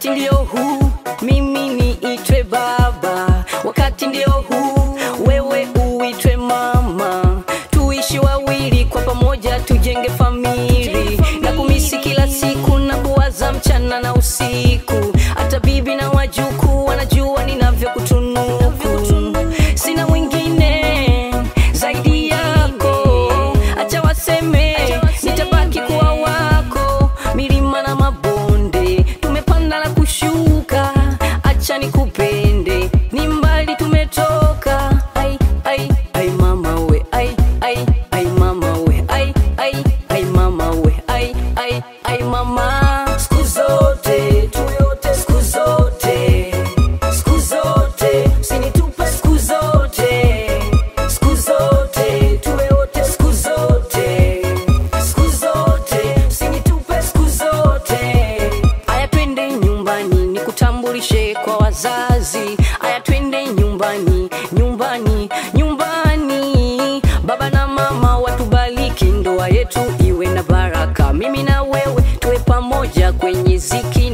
wakati ndio huu mimi niitwe baba wakati ndio huu wewe uitwe mama tuishi wawili kwa pamoja tujenge famili na kumisi kila siku na kuwaza mchana na usiku hata bibi na wajuku wanajua ninavyokutunuku sina mwingine zaidi yako acha waseme nitabaki kuwa wako milima na mabonde tumepanda na kushuka acha nikupende ni mbali tumetoka ai, ai, ai mama we ai, ai, ai mama we ai, ai, ai mama we ai, ai, ai mama siku zote tuyote siku zote siku zote usinitupe siku zote siku zote tuwe wote siku zote siku zote usinitupe siku zote aya twende nyumbani nikutambulishe kwa wazazi aya twende nyumbani nyumbani nyumbani baba na mama watubariki ndoa yetu iwe na baraka mimi na wewe tuwe pamoja kwenye ziki